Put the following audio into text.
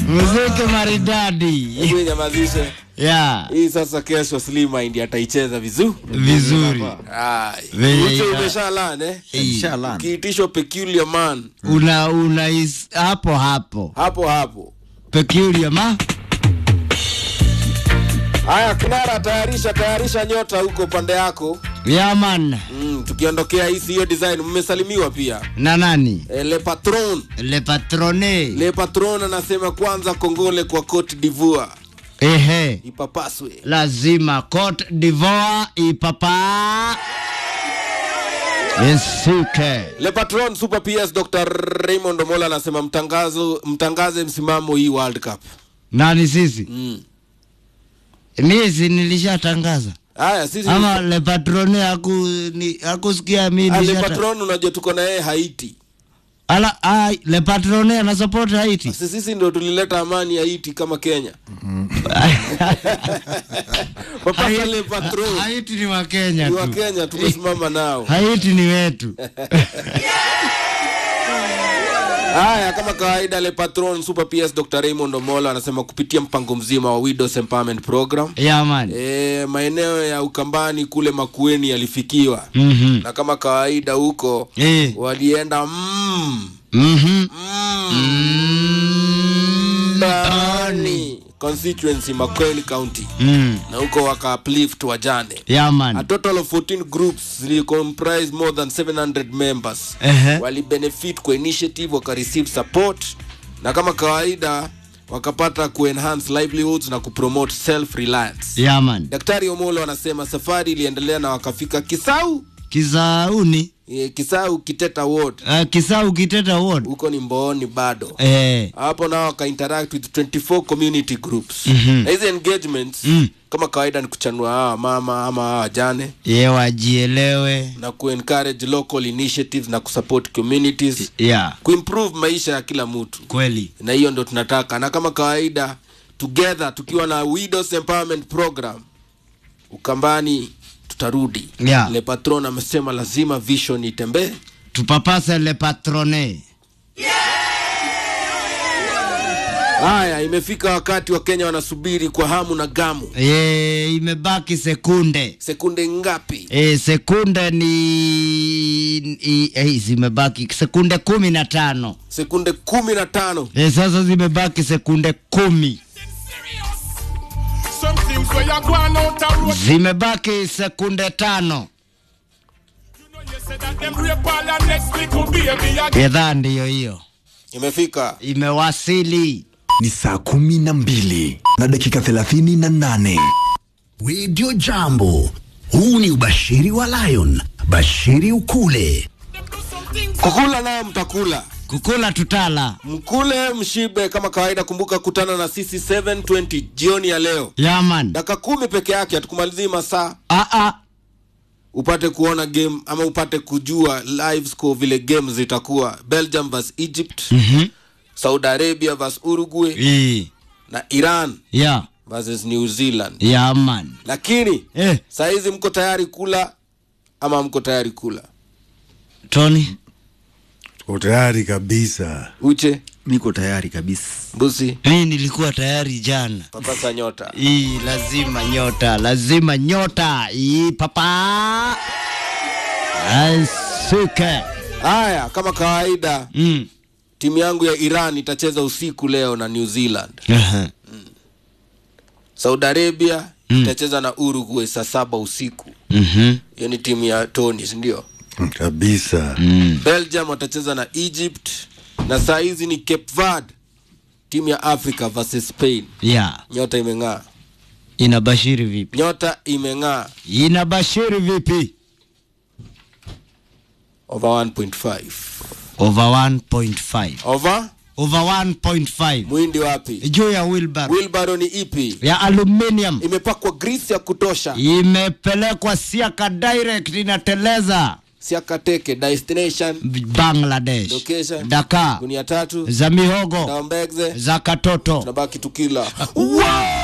muziki maridadi Hebu nyamazishe. ya Hii sasa kesho Slimmind ataicheza vizuri. vizuri Ai. Venye Uche ina- umeshalan eh? Inshallah. Kiitishwa peculiar man. una una is, hapo hapo Hapo hapo. peculiar ma Haya, Kinara, tayarisha tayarisha nyota huko pande yako. yaman Mm, tukiondokea hii hiyo design mmesalimiwa pia. na nani E, Le Patron. le patrone Le Patron anasema kwanza kongole kwa Cote d'Ivoire. ehe Ipapaswe. lazima Cote d'Ivoire ipapa isike Le Patron Super PS Dr. Raymond Omola anasema mtangazo mtangaze msimamo hii World Cup. nani sisi Mm. miezi nilishatangaza Haya sisi ama le patrone haku ni hakusikia mi Ah, Le nilishata Patron unajua tuko na yeye Haiti. ala ai le patrone ana support Haiti Sisi sisi ndio tulileta amani Haiti kama Kenya. Papa Le Patron Haiti ni wa Kenya ni wa tu Kenya tumesimama nao. Haiti ni wetu Haya, kama kawaida, Le Patron Super PS Dr. Raymond Omola anasema kupitia mpango mzima wa Widows Empowerment Program yaman e, maeneo ya Ukambani kule Makueni yalifikiwa mhm na kama kawaida huko eh walienda mm, mhm ndani constituency Makueni County mm na huko waka uplift wajane A yaman total of 14 groups zili comprise more than 700 members ehe wali benefit kwa initiative waka receive support na kama kawaida wakapata kuenhance livelihoods na kupromote self reliance yaman daktari omolo anasema safari iliendelea na wakafika kisau kisauni e, kisau kiteta ward uh, kisau kiteta ward huko ni mbooni bado eh hapo nao wakainteract with 24 community groups Mhm. na hizi engagements Mm. kama kawaida ni kuchanua hawa mama ama hawa wajane ye wajielewe na kuencourage local initiatives na kusupport communities ya kuimprove maisha ya kila mtu kweli na hiyo ndo tunataka na kama kawaida together tukiwa na widows empowerment program ukambani tutarudi Yeah. le patron amesema lazima vision itembee tupapase le patrone haya imefika wakati wa kenya wanasubiri kwa hamu na gamu ye imebaki sekunde sekunde ngapi e, sekunde ni i, e, zimebaki sekunde kumi na tano sekunde kumi na tano e, sasa zimebaki sekunde kumi Some things where you go on out a road. zimebaki sekunde tano You know you said that them rape all your next little baby again. gedhaa ndiyo hiyo imefika imewasili Ni saa kumi na mbili na dakika thelathini na nane. Radio Jambo. Huu ni ubashiri wa Lion. Bashiri ukule. kukula nayo mtakula kukula tutala mkule mshibe kama kawaida kumbuka kutana na sisi 720 jioni ya leo yaman dakika kumi peke yake hatukumalizii masaa aa upate kuona game ama upate kujua live score vile game zitakuwa belgium vs egypt Mhm. saudi arabia vs uruguay I, na iran ya versus new zealand yaman lakini eh, saa hizi mko tayari kula ama mko tayari kula tony Uko tayari kabisa. uche Niko tayari kabisa. mbusi mi nilikuwa tayari jana papasa nyota Ii, lazima nyota lazima nyota Ii, papa asuke haya kama kawaida mm. timu yangu ya iran itacheza usiku leo na new zealand Aha. saudi arabia Mm. itacheza na uruguay saa saba usiku Mhm. hiyo ni timu ya tony sindio Kabisa. Mm. belgium watacheza na egypt na saa hizi ni cape verde timu ya africa versus spain ya nyota imeng'aa inabashiri vipi nyota imeng'aa inabashiri vipi over 1.5 over 1.5 over over 1.5 mwindi wapi juu ya wilbar wilbaro ni ipi ya aluminium imepakwa grisi ya kutosha imepelekwa siaka direct inateleza siakateke destination bangladesh Location. daka gunia tatu za mihogo daombegze za katoto tunabaki tukila wow!